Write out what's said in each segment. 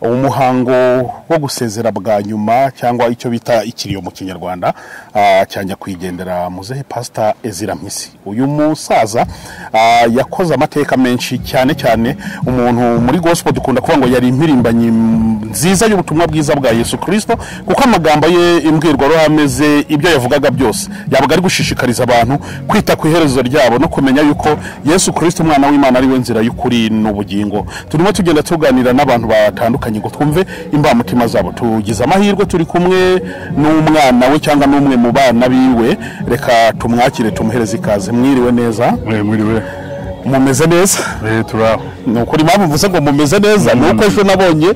umuhango wo gusezera bwa nyuma cyangwa icyo bita ikiriyo mu kinyarwanda ah, cya nyakwigendera muzehe pasita ezira mpyisi uyu musaza ah, yakoze amateka menshi cyane cyane umuntu muri gospel dukunda kuvuga ngo yari impirimbanyi nziza y'ubutumwa bwiza bwa yesu kirisito kuko amagambo ye imbwirwaruhame ze ibyo yavugaga byose yabaga ari gushishikariza abantu kwita ku iherezo ryabo no kumenya yuko yesu kirisito umwana w'imana ari we nzira y'ukuri n'ubugingo turimo tugenda tuganira n'abantu batandukanye ngo twumve imbamutima zabo tugize amahirwe turi kumwe n'umwana we cyangwa n'umwe mu bana biwe reka tumwakire tumuhereze ikaze mwiriwe neza mwiriwe mumeze neza turaho ni ukuri impamvu mvuze ngo mumeze neza ni uko ejo nabonye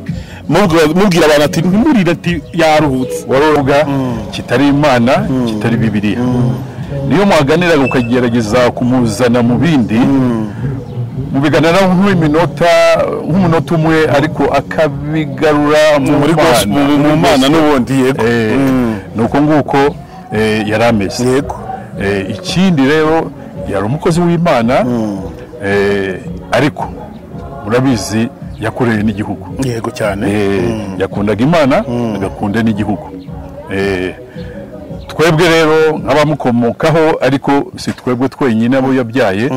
mubwira mubwira abantu ati ntimurire ati yaruhutse waroroga kitari imana kitari bibiriya niyo muhaganira ukagerageza kumuzana mu bindi mubiganira nk'iminota nk'umunota umwe ariko akabigarura muri gospel, mu mana n'ubundi yego Eh, ni uko nguko eh, yari ameze yego Eh, ikindi rero yari umukozi w'imana eh, ariko murabizi yakoreye n'igihugu yego cyane Eh, yakundaga imana agakunda n'igihugu Eh, twebwe rero nk'abamukomokaho ariko si twebwe twenyine abo yabyaye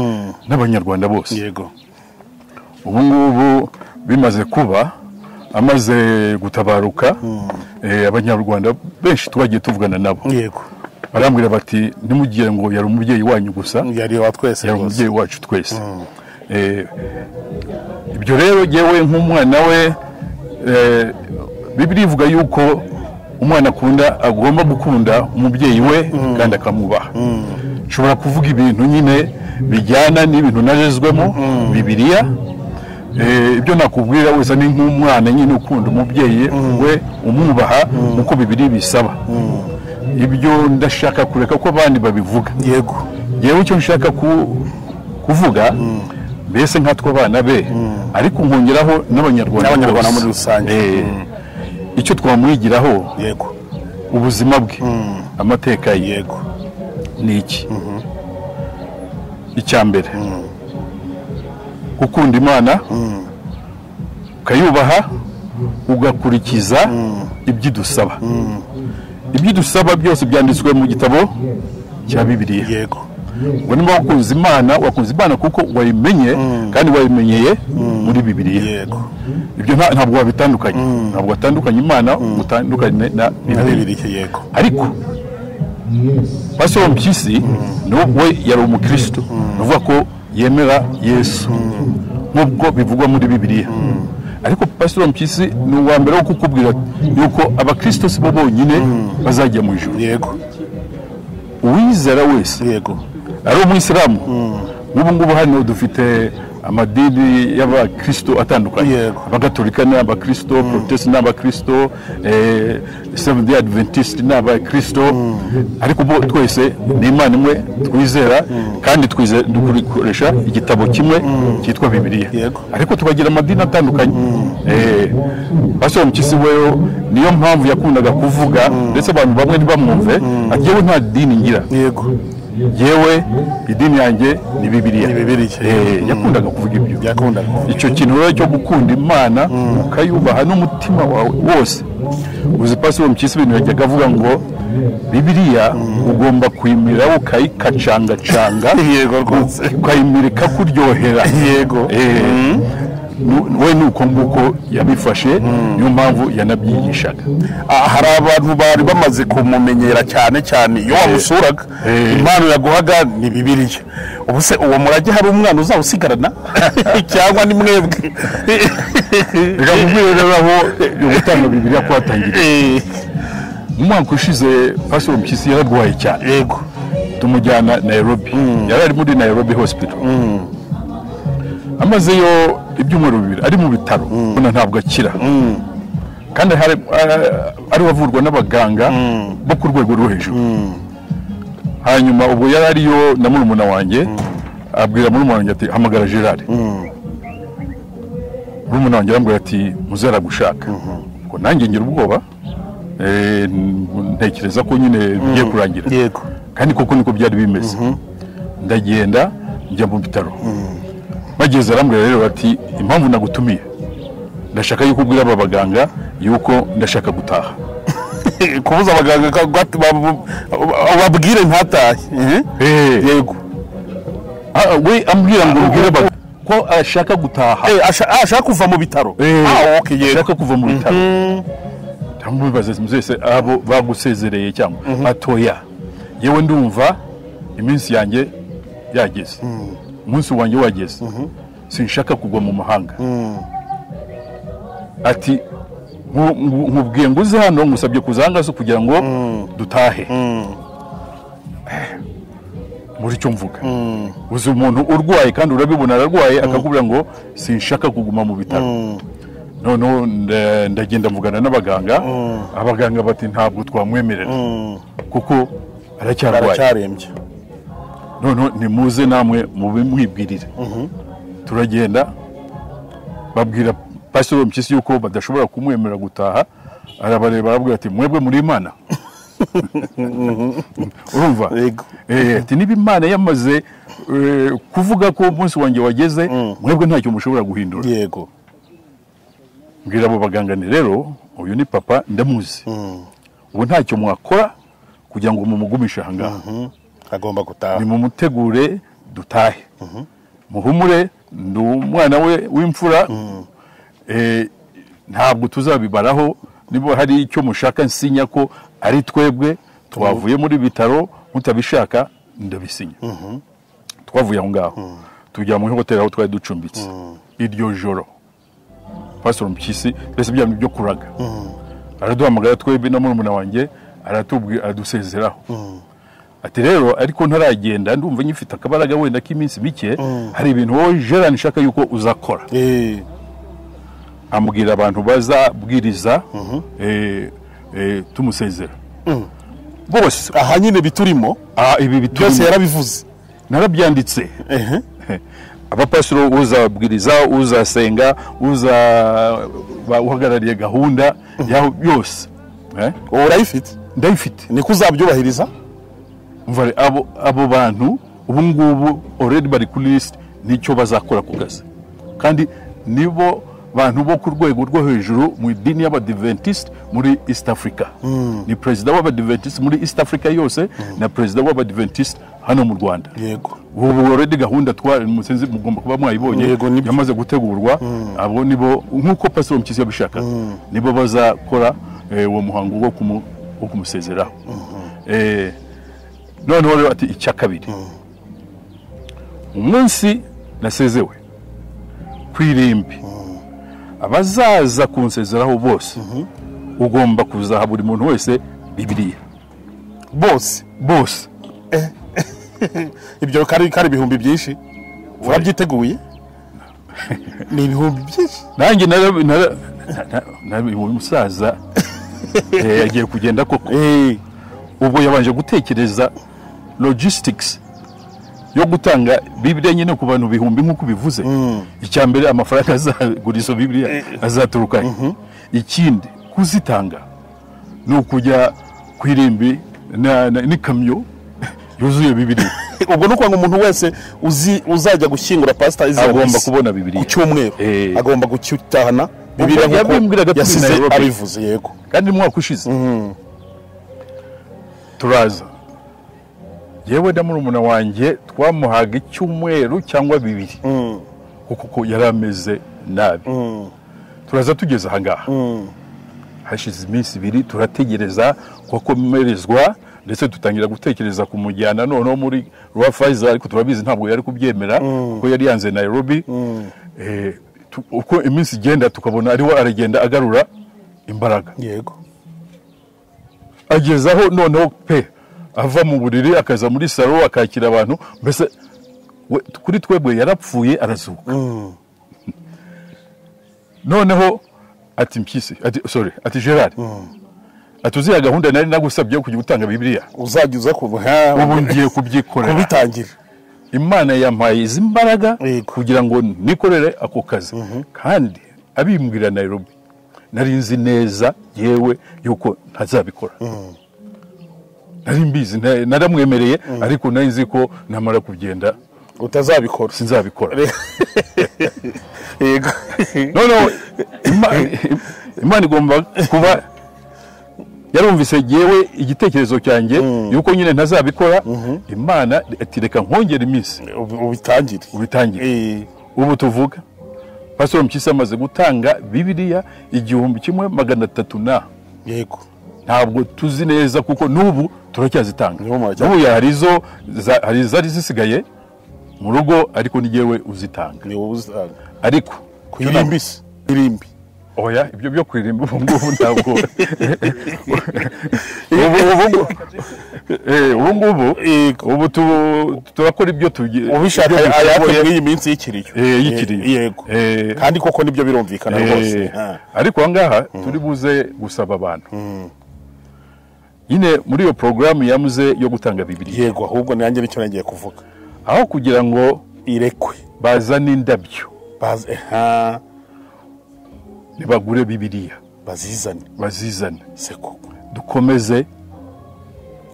n'abanyarwanda bose yego ubu ngubu bimaze kuba amaze gutabaruka eh, abanyarwanda benshi twagiye tuvugana nabo yego barambwira bati ntimugire ngo yari umubyeyi wanyu gusa yari wa twese yari rwose umubyeyi wacu twese Eh, ibyo rero yewe nk'umwana we eh, bibiri ivuga yuko umwana akunda agomba gukunda umubyeyi we kandi akamwubaha nshobora kuvuga ibintu nyine bijyana n'ibintu najezwemo bibiriya Eh, ibyo nakubwira wese ni nk'umwana nyine ukunda umubyeyi we umwubaha uko bibiri bisaba ibyo ndashaka kureka ko abandi babivuga yego yewe icyo nshaka ku- kuvuga mbese nkatwe abana be ariko nkongeraho n'abanyarwanda N'abanyarwanda bose. muri rusange. Eh, icyo twamwigiraho yego ubuzima bwe amateka ye yego ni iki icya mbere gukunda imana ukayubaha ugakurikiza ibyo idusaba ibyo idusaba byose byanditswe mu gitabo cya bibiliya yego ngo niba wakunze imana wakunze imana kuko wayimenye kandi wayimenyeye muri bibiliya yego ibyo nta- ntabwo wabitandukanye ntabwo watandukanye imana utandukanye na na bibiliya bibiriye yego ariko pasitoro mpyisi niwe we yari umukristo ni ukuvuga ko yemera yesu nk'ubwo bivugwa muri bibiliya ariko pasitoro mpyisi ni uwa mbere wo kukubwira yuko abakristo si bo bonyine bazajya mu ijuru yego uwizera wese yego ari umuyisilamu n'ubu ngubu hano dufite amadini y'abakristo atandukanye Yego. abagatolika ni abakristo protesi ni abakristo seventh adventist ni abakristo ariko bo twese ni imana imwe twizera kandi twize- dukoresha igitabo kimwe cyitwa bibiliya Yego. ariko tukagira amadini atandukanye Eh, pastor mpyisi wewe niyo mpamvu yakundaga kuvuga ndetse abantu bamwe ntibamwumve ati yewe nta dini ngira yego yewe idini yanjye ni bibiliya Ni Bibiliya. Eh, yakundaga kuvuga ibyo yakundaga icyo kintu rero cyo gukunda imana ukayubaha n'umutima wawe wose uzi pasi uwo mukisi ibintu yajyaga avuga ngo bibiliya ugomba kuyimiriraho ukayikacangacanga Yego rwose. ukayimirika kuryohera Yego. Eh, nu- we ni uko nguko yabifashe niyo mpamvu yanabyigishaga Ah, hari abantu bari bamaze kumumenyera cyane cyane iyo wamusuraga Eh. impano yaguhaga ni bibiriya ubu se uwo murage hari umwana uzawusigarana cyangwa ni mwebwe reka nkubwire rero aho gutanga bibiliya kwatangiriye Eh, mu mwaka ushize pasitoro mpyisi yararwaye cyane yego tumujyana nairobi yari ari muri nairobi hospital amazeyo ibyumweru bibiri ari mu bitaro mbona ntabwo akira kandi hari- ah, ari wavurwa n'abaganga bo ku rwego rwo hejuru hanyuma ubwo yari ariyo na murumuna wanjye abwira murumuna wanjye ati hamagara gerard murumuna wanjye arambwira ati muzaragushaka ubwo nanjye ngira ubwoba eh, ntekereza ko nyine bigiye kurangira yego kandi koko niko byari bimeze ndagenda njya mu bitaro bageze arambwira rero bati impamvu nagutumiye ndashaka yuko ubwira aba baganga yuko ndashaka gutaha kubuza abaganga ko gwa- ba- ba- babwire ntatahe Mhm. Eh, yego ah, we ambwira ngo ubwire abaganga ko ashaka gutaha Eh, asha- ah, ashaka kuva mu bitaro Eh, Ah, okay, yego ashaka kuva mu bitaro ndamubibaza mwese abo bagusezereye cyangwa atoya yewe ndumva iminsi yanjye yageze umunsi wanjye wageze sinshaka kugwa mu mahanga ati "Nku- nku- nkubwiye ngo uze hano ngusabye kuzangazo kugira ngo dutahe Eh, muri icyo mvuga uzi umuntu urwaye kandi urabibona ararwaye akakubwira ngo sinshaka kuguma mu bitaro noneho nda- ndagenda mvugana n'abaganga abaganga bati ntabwo twamwemerera kuko aracyarwaye aracyarembye noneho nimuze namwe mube mwibwirire turagenda babwira pasitoro mpyisi yuko badashobora kumwemerera gutaha arabareba arabwira ati mwebwe muri imana urumva Yego. Eh, ati niba imana yamaze eh, kuvuga ko umunsi wanjye wageze mwebwe ntacyo mushobora guhindura yego mbwira abo baganga nti rero uyu ni papa ndamuzi ubu ntacyo mwakora kugira ngo mumugumishe aha ngaha Mhm. agomba gutaha nimumutegure dutahe muhumure ndi umwana we w'imfura Eh, ntabwo tuzabibaraho niba hari icyo mushaka nsinya ko ari twebwe twavuye muri bitaro mutabishaka ndabisinya twavuye aho ngaho tujya muri hoteli aho twari ducumbitse iryo joro pasitoro mpyisi twese byaba byo kuraga araduhamagara twebwe na murumuna wanjye aratubwira aradusezeraho ati rero ariko ntaragenda ndumva nyifite akabaraga wenda k'iminsi mike hari ibintu wowe gerard nshaka yuko uzakora Eh, amubwira abantu bazabwiriza eh, eh, tumusezera bose aha nyine biturimo ah, ibi byose biturimo yarabivuze narabyanditse Ehe. abapasitoro uzabwiriza uzasenga uza ba- uhagarariye gahunda yaho yose Eh, Ubu urayifite ndayifite niko uzabyubahiriza Umva re, abo abo bantu ubu ngubu already bari kuri list nicyo bazakora ku kazi kandi nibo bantu bo ku rwego rwo hejuru mu idini y'abadiventist muri east africa ni perezida w'abadiventist muri east africa yose na perezida w'abadiventist hano mu rwanda yego ubu already gahunda twari musinzi mugomba kuba mwayibonye Yego, nibyo. yamaze gutegurwa abo nibo nk'uko pastor mpyisi yabishaka nibo bazakora eh, uwo muhango wo kumu- wo kumusezeraho Eh, noneho rero ati icya kabiri umunsi nasezewe ku irimbi abazaza kunsezeraho bose ugomba kuzaha buri muntu wese bibiliya bose bose ibyo kari kari ibihumbi byinshi urabyiteguye ni ibihumbi byinshi nanjye nara- nara- na- na- na- uyu musaza eh, yagiye kugenda koko Eh, ubwo yabanje gutekereza logistics yo gutanga bibiliya nyine ku bantu bihumbi nk'uko bivuze icya mbere amafaranga azagura izo bibiliya azaturuka he? ikindi kuzitanga ni ukujya ku irimbi na- na- n'ikamyo yuzuye bibiliya ubwo ni ukuvuga ngo umuntu wese uzi uzajya gushyingura pasita agomba kubona bibiliya ku cyumweru Eh. agomba gucyutahana bibiliya Ubwo yabimbwiraga nk'uko turi i yasize Nairobi. abivuze yego kandi umwaka ushize turaza yewe na murumuna wanjye twamuhaga icyumweru cyangwa bibiri kuko ko yari ameze nabi turaza tugeze ahangaha hashize iminsi ibiri turategereza kuhakomerezwa ndetse dutangira gutekereza kumujyana noneho muri rwa fayiza ariko turabizi ntabwo yari kubyemera kuko yari yanze nayirobi Eh, tu- uko iminsi igenda tukabona ariwe aragenda agarura imbaraga yego agezaho noneho pe ava mu buriri akaza muri salo akakira abantu mbese we- kuri twebwe yarapfuye arazuka noneho ati mpyisi ati sorry ati gerard ati uziya gahunda nari nagusabye yo kujya utanga bibiliya uzajya uza ku ha- ubu ngiye kubyikorera kubitangira imana yampaye izi mbaraga Yego. kugira ngo nikorere ako kazi kandi abimbwira nairobi nari nzi neza yewe yuko ntazabikora nari mbizi na- naramwemereye ariko nari nzi ko namara kugenda utazabikora sinzabikora yego noneho Ima- Im- imana igomba kuba yarumvise yewe igitekerezo cyanjye yuko nyine ntazabikora imana ati reka nkongera iminsi Ubu- ubitangire ubitangire Eh, ubu tuvuga pastor mpyisi amaze gutanga bibiliya igihumbi kimwe magana atatu na yego ntabwo tuzi neza kuko n'ubu turacyazitanga Niho muracya- n'ubu ya- hari izo za- hari izari zisigaye mu rugo ariko ni yewe uzitanga ni wowe uzitanga ariko ku irimbi se irimbi oya ibyo byo kuririmba ubu ngubu ntabwo ubu ubu ngubu- eh, ubu ngubu Yego. ubu tu- turakora ibyo tugi- ubishaka ibyo ayakwe dushoboye, muri iyi minsi y'ikiriyo eh, y'ikiriyo. Eh, yego Eh, kandi koko nibyo birumvikana eh, rwose Ha. ariko aha ngaha turi buze gusaba abantu nyine muri iyo porogaramu yamuze yo gutanga bibiriya yego ahubwo nanjye nicyo nagiye kuvuga aho kugira ngo irekwe bazane indabyo Baz- ha, ntibagure bibiriya bazizane bazizane se koko dukomeze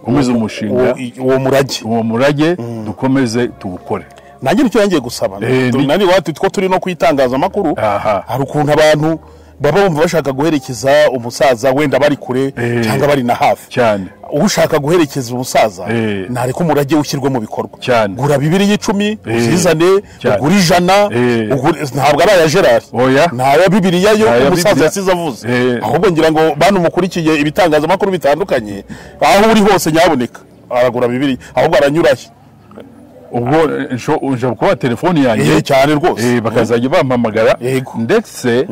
dukomeze umushinga Uwo- i- uwo murage uwo murage dukomeze tuwukore nanjye nicyo nagiye gusaba Eh, ni- nani iwacu two turi no ku itangazamakuru Aha. hari ukuntu abantu baba bumva bashaka guherekeza umusaza wenda bari kure Eh. cyangwa bari na hafi cyane ushaka guherekeza umusaza Eh. ntareka umurage ushyirwe mu bikorwa Cyane. gura bibiri y'icumi Eh. uzizane Cyane. ugura ijana Eh. ugure- ntabwo ari aya gerard Oya. ni aya bibiriya yo Ni aya umusaza Bibiliya. yasize avuze Eh. ahubwo ngira ngo bantu mukurikiye ibitangazamakuru bitandukanye aho uri hose nyaboneka aragura bibiri ahubwo aranyurashye ubwo nshobora kuba telefoni ehe yanjye cyane rwose eh, bakazajya bampamagara Yego. ndetse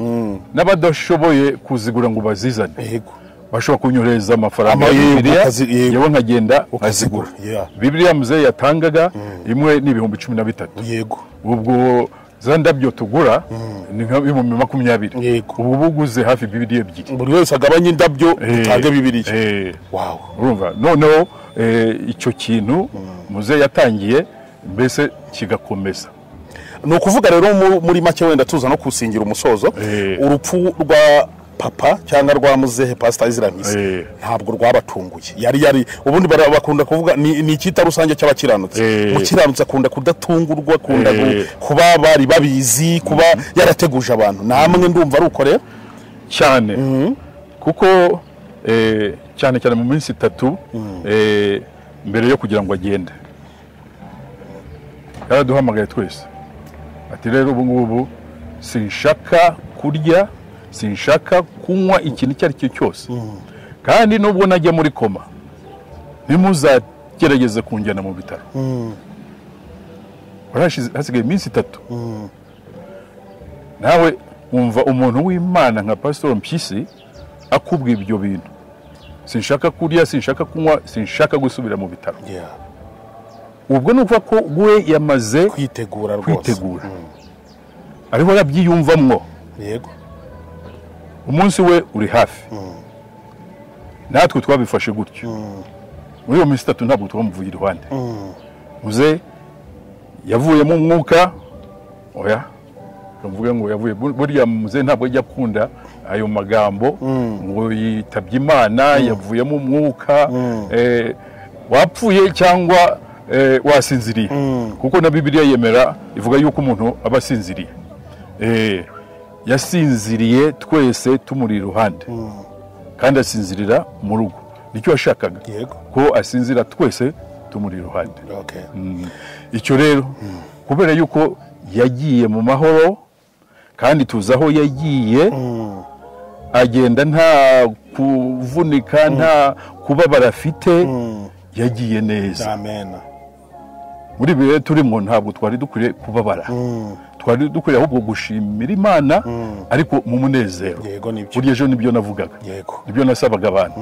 n'abadashoboye kuzigura ngo bazizane yego bashobora kunyohereza amafaranga Ama- ya yego, bibiliya ukazi- yego. yewe nkagenda Ukazigura, nkazigura yeah. bibiliya muzehe yatangaga imwe ni ibihumbi cumi na bitatu yego ubwo za ndabyo tugura ni nk'ibihumbi makumyabiri Yego. ubu buguze hafi bibiriya ebyiri buri wese agabanye indabyo Eh, dutange bibiriya eh, waw urumva noneho eh, icyo kintu muzehe yatangiye mbese kigakomeza ni ukuvuga rero mu- muri make wenda tuza no kuwusingira umusozo Eh. urupfu rwa papa cyangwa rwa muzehe pasita isiramisi Eh. ntabwo rwabatunguye yari yari ubundi bara- bakunda kuvuga ni ni icyita rusange cy'abakiranutsi Eh. umukiranutsi akunda kudatungurwa akunda gu- Eh. kuba bari babizi kuba yarateguje abantu namwe ndumva ari uko rero cyane kuko eh, cyane cyane mu minsi itatu eh, mbere yo kugira ngo agende yaraduhamagaye twese ati rero ubu ngubu sinshaka kurya sinshaka kunywa ikintu icyo ari cyo cyose kandi nubwo najya muri koma ntimuzagerageze kunjyana mu bitaro Wari hashize- hasigaye iminsi itatu nawe wumva umuntu w'imana nka pasitoro mpyisi akubwira ibyo bintu sinshaka kurya sinshaka kunywa sinshaka gusubira mu bitaro ubwo ni ukuvuga ko we yamaze kwitegura rwose kwitegura ariho yabyiyumvamwo yego umunsi we uri hafi natwe twabifashe gutyo muri iyo minsi itatu ntabwo twamuvuye iruhande muze yavuyemo umwuka oya tuvuge ngo yavuye bur- burya muze ntabwo ajya akunda ayo magambo ngo yitabye imana yavuyemo umwuka eh, wapfuye cyangwa eh, wasinziriye kuko na bibiliya yemera ivuga yuko umuntu aba asinziriye Eh, yasinziriye twese tumuri iruhande kandi asinzirira mu rugo nicyo yashakaga Yego. ko asinzira twese tumuri iruhande Okay. icyo rero kubera yuko yagiye mu mahoro kandi tuzi aho yagiye agenda nta kuvunika nta kubabara afite yagiye neza amen muri ibi rero turimo ntabwo twari dukwiriye kubabara twari dukwiriye ahubwo gushimira imana ariko mu munezero Yego, nibyo. burya ejo nibyo navugaga Yego. nibyo nasabaga abantu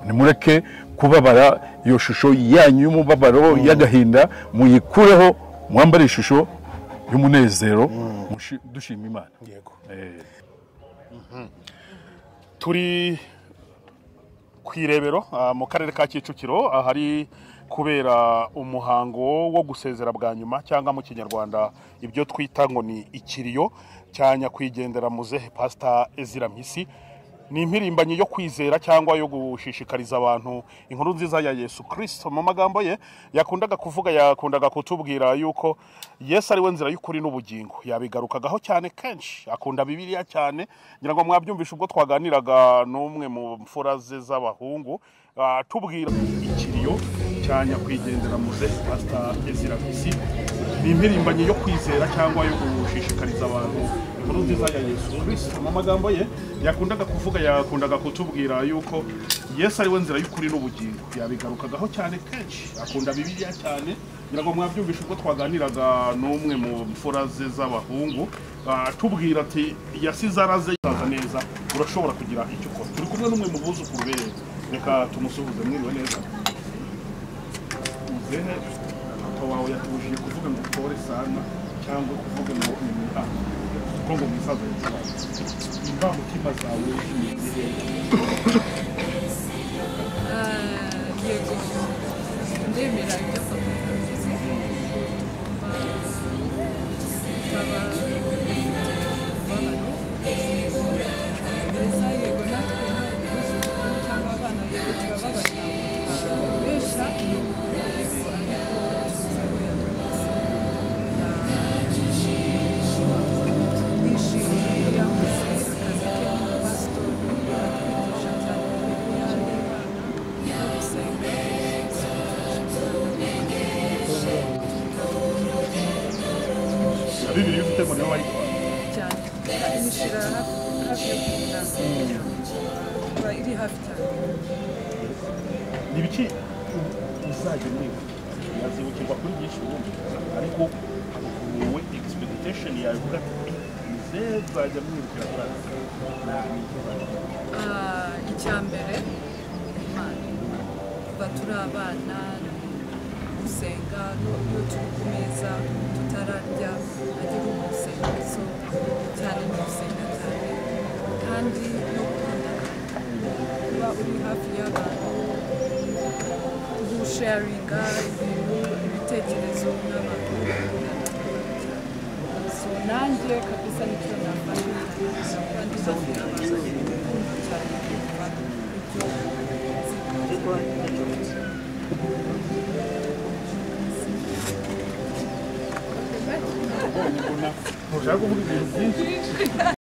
nimureke kubabara iyo shusho yanyu y'umubabaro y'agahinda muyikureho mwambare ishusho y'umunezero mushi- dushima imana yego Eh, turi ku irebero ah, mu karere ka kicukiro ahari kubera umuhango wo gusezera bwa nyuma cyangwa mu kinyarwanda ibyo twita ngo ni ikiriyo cya nyakwigendera muzehe pasita ezira mpyisi ni impirimbanyi yo kwizera cyangwa yo gushishikariza abantu inkuru nziza ya yesu kirisito mu magambo ye yakundaga kuvuga yakundaga kutubwira yuko yesu ari we nzira y'ukuri n'ubugingo yabigarukagaho cyane kenshi akunda bibiliya cyane ngira ngo mwabyumvishe ubwo twaganiraga n'umwe mu mfura ze z'abahungu ah, tubwira ikiriyo cya nyakwigendera muze pasita ezira bisi ni impirimbanyi yo kwizera cyangwa yo gushishikariza abantu inkuru nziza ya yesu kirisito mu magambo ye yakundaga kuvuga yakundaga kutubwira yuko yesu ari we nzira y'ukuri n'ubugingo yabigarukagaho cyane kenshi akunda bibiliya cyane ngira ngo mwabyumvishe ubwo twaganiraga n'umwe mu mfura ze z'abahungu ah, tubwira ati yasize araze yaza neza urashobora kugira icyo ukora turi kumwe n'umwe mu buzukuru be reka tumusuhuze mwiriwe neza muzehe papa wawe yatubujije kuvuga ngo utore sana cyangwa kuvuga ngo ni mwihaho kuko ngo mwisaza yazabaye imva mutima zawe ni yego ndemera ibyo papa yavuze baba umubabaro mbese yego natwe nk'abuzukuru cyangwa abana yego turababarira turababesha yego ariko bibiri ufite ngo niwe wayikora iri hafi cyane ni ibiki uzajya mwibuka yazibukirwa kuri byinshi ubundi ariko wowe expectation yawe uvuga ati muzehe nzajya mwibukira kuri aya Ah, icya mbere imana kuva turi abana gusenga no- iyo turi ku meza tutararya agira umusengezo cyane no gusenga cyane kandi no gukunda abantu. kuba uri hafi y'abantu gusharinga ibintu ibitekerezo n'abantu so nanjye kabisa nicyo nafashe cyane kandi bafite abantu bakunda cyane kumva ibyo ntushaka kuvuga ibintu byinshi